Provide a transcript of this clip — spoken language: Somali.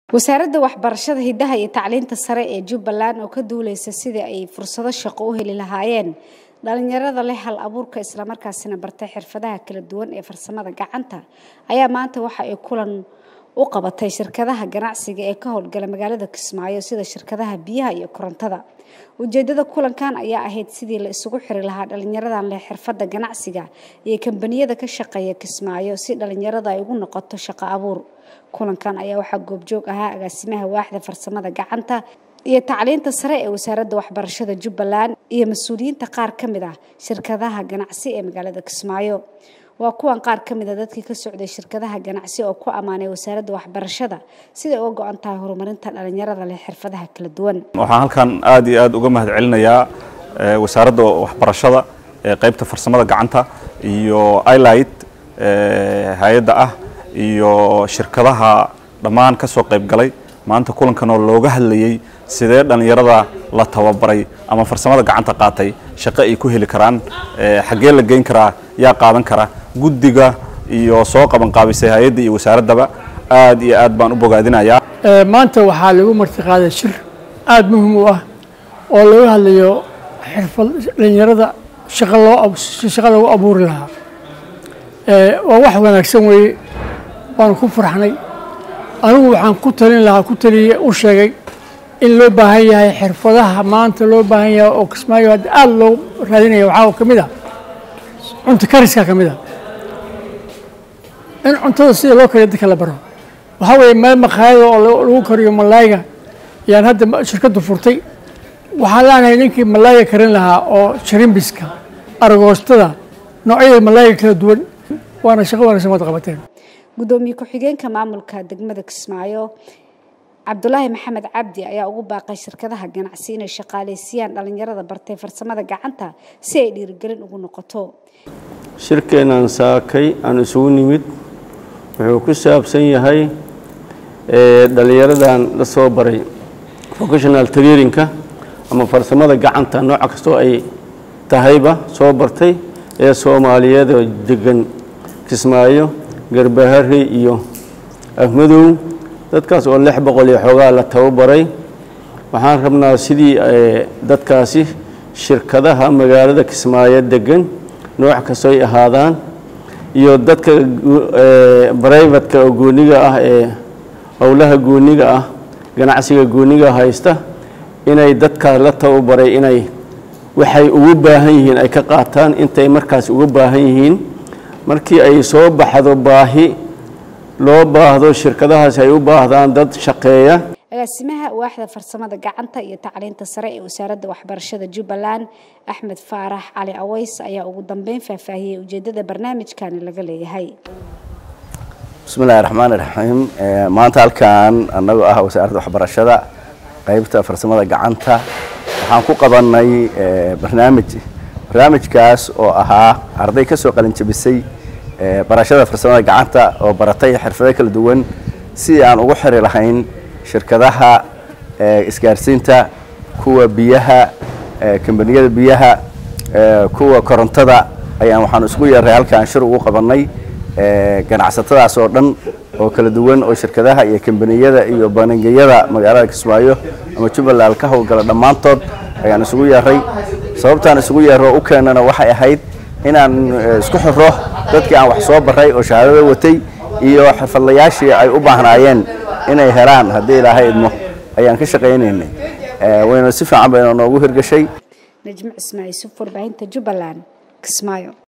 wasaaradda waxbarashada hidaha iyo tacliinta sare ee jubbaland oo ka duuleysa sidii ay fursado shaqo u heli lahaayeen dhalinyarada leh hal abuurka islamarkaasina bartay xirfadaha kala duwan ee farsamada gacanta ayaa maanta waxa ay kulan u qabatay shirkadaha ganacsiga ee ka howlgala magaalada kismaayo sida shirkadaha biyaha iyo korontada ujeedada kulankan ayaa ahayd sidii la isugu xiri lahaa dhalinyaradan leh xirfada ganacsiga iyo kambaniyada ka shaqeeya kismaayo si dhalinyarada ay ugu noqoto shaqo abuur kulankan ayaa waxaa goobjoog ahaa agaasimaha waaxda farsamada gacanta iyo tacliinta sare ee wasaaradda waxbarashada jubbaland iyo mas-uuliyiinta qaar ka mid ah shirkadaha ganacsi ee magaalada kismaayo waa kuwan qaar ka mid a dadkii ka socday shirkadaha ganacsi oo ku ammaanay wasaaradda waxbarashada siday uga go-an tahay horumarinta dhalinyarada leh xirfadaha kala duwan waxaan halkan aad iyo aad uga mahad celinayaa wasaaradda waxbarashada ee qaybta farsamada gacanta iyo ilight hay-adda ah iyo shirkadaha dhammaan ka soo qayb galay maanta kulankan oo looga hadlayey sidee dhallinyarada la tababaray ama farsamada gacanta qaatay shaqo ay ku heli karaan xaggee la geyn karaa yaa qaadan kara guddiga iyo soo qaban qaabisay hay-adda iyo wasaaraddaba aad iyo aad baan u bogaadinayaa maanta waxaa lagu martiqaaday shir aada muhim u ah oo laga hadlayo xirfad dhalinyarada shaqa loo shaqa lagu abuuri lahaa waa wax wanaagsan weeye waanu ku farxnay anigu waxaan ku talin lahaa ku taliye u sheegay in loo baahan yahay xirfadaha maanta loo baahan yahay oo kismaayo hadda aada loo raadinaya waxaa ka mid ah cunto kariska ka mid ah in cuntada sida loo kariyo dadka la baro waxaa weeye meel maqaayada oo lagu kariyo malaayga yaan hadda shirkaddu furtay waxaan leenahay ninkii malaayga karin lahaa oo sharimbiska aragoostada noocyada malaayga kala duwan waana shaqo wanaagsan waad qabateen gudoomiye ku-xigeenka maamulka degmada kismaayo cabdulaahi maxamed cabdi ayaa ugu baaqay shirkadaha ganacsi inay shaqaaleysiiyaan dhalinyarada bartay farsamada gacanta si ay dhiirigelin ugu noqoto shirkeennan saakay aan isugu nimid wuxuu ku saabsan yahay dhalinyaradan la soo baray vocational trairinka ama farsamada gacanta nooc kastoo ay tahayba soo bartay ee soomaaliyeed oo degan kismaayo garbahare iyo afmadow dadkaas oo lix boqol iyo xoogaa la tababaray waxaan rabnaa sidii dadkaasi shirkadaha magaalada kismaayo degan nooc kastoo ay ahaadaan iyo dadka brivatka oo gooniga ah ee howlaha gooniga ah ganacsiga gooniga haysta inay dadkaas la tababaray inay waxay ugu baahan yihiin ay ka qaataan intay markaas uga baahan yihiin markii ay soo baxdo baahi loo baahdo shirkadahaasi ay u baahdaan dad shaqeeya agaasimaha waaxda farsamada gacanta iyo tacliinta sare ee wasaaradda waxbarashada jubbaland axmed faarax cali aweys ayaa ugu dambeyn faahfaahiyey ujeedada barnaamijkani laga leeyahay bismillahi raxmaan iraxiim maanta halkan annagoo ah wasaaradda waxbarashada qaybta farsamada gacanta waxaan ku qabanay barnaamij barnaamijkaas oo ahaa arday ka soo qalin jabisay barashada farsamada gacanta oo baratay xirfado kala duwan sidii aan ugu xiri lahayn shirkadaha isgaarsiinta kuwa biyaha kambaniyada biyaha kuwa korontada ayaan waxaan isku yeeray halkaan shir ugu qabanay ganacsatadaas oo dhan oo kala duwan oo shirkadaha iyo kambaniyada iyo baningiyada magaalada kismaayo ama jubbaland ka howlgala dhammaantood ayaan isugu yeeray sababtaan isugu yeero u keenana waxay ahayd inaan isku xiro dadkii aan wax soo baray oo shahaadada watay iyo xirfadlayaashii ay u baahnaayeen inay helaan haddii ilaahay idmo ayaan ka shaqaynaynay wayna si fiican bayna noogu hirgashay najmo cismaaciil suf warbaahinta jubbaland kismaayo